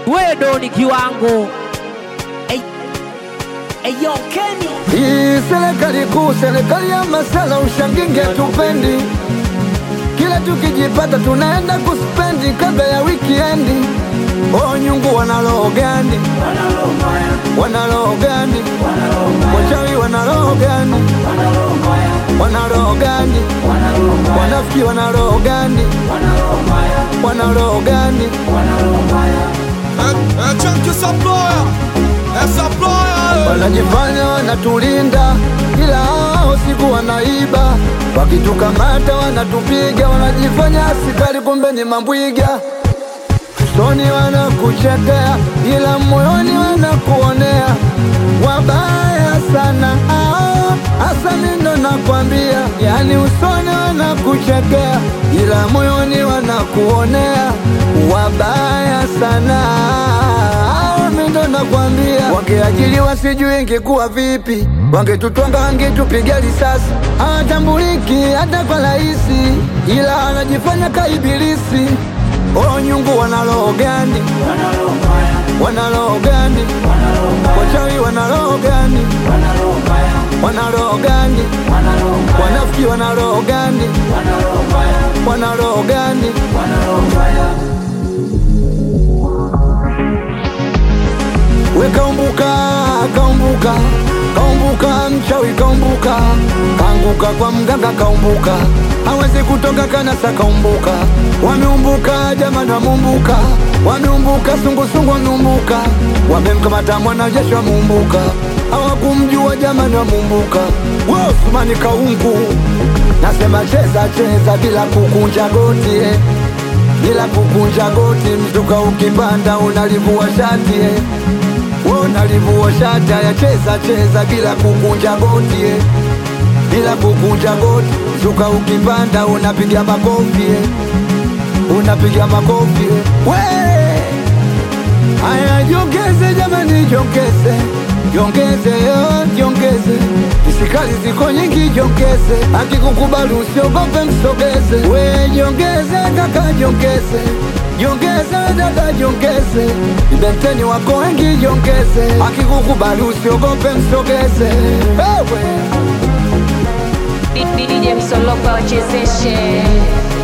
wedo ni kiwango Ey- Eyo Kenny Hii serikali kuu, serikali ya masala, ushanginge tupendi. Kila tukijipata tunaenda kuspendi kabla ya wikiendi. Oh, nyungu wana roho gani? Wana roho gani? Wachawi wana roho gani? Wana roho gani? Wanafiki wana roho gani? Wana roho gani? É, é tchan que essa ploia, essa ploia. wanajifanya wanatulinda, ila hao siku wanaiba. Wakitukamata wanatupiga, wanajifanya askari, kumbe ni mambwiga. Usoni wanakuchekea, ila moyoni wanakuonea. Wabaya sana hao, hasa mindo nakwambia, yani usoni wanakuchekea, ila moyoni wanakuonea. Wabaya sana hao, mindo nakwambia, wangeajiliwa sijui ingekuwa vipi, wangetutwanga wangetupiga risasi, hawatambuliki hata kwa rahisi, ila anajifanya kaibilisi. Oh, nyungu wana roho gani? Wana roho gani? Wachawi wana roho gani? Wana roho gani? Wanafiki wana roho gani? Wana roho gani? We kaumbuka, kaumbuka, kaumbuka, mchawi kaumbuka, kaanguka kwa mganga kaumbuka, hawezi kutoka kanasa kaumbuka, wameumbuka jamani, wameumbuka, wameumbuka, sungusungu wameumbuka, wamemkamata mwanajeshi wameumbuka, hawakumjua jamani, wameumbuka, Osmani kaungu, nasema cheza cheza bila kukunja goti eh bila kukunja goti, mzuka ukipanda unalivua shati eh. Wewe unalivua shati, haya cheza cheza bila kukunja goti eh. bila kukunja goti, mzuka ukipanda unapiga makofi eh. unapiga makofi eh. we Haya, jongeze jamani, jongeze, jongeze, yo, jongeze. Isikali ziko nyingi, jongeze. Akikukubali usiogope, msogeze. We jongeze kaka, jongeze, jongeze dada, jongeze. Ibenteni wako wengi, jongeze. Akikukubali usiogope, msogeze. Wewe DJ Msolopa wachezeshe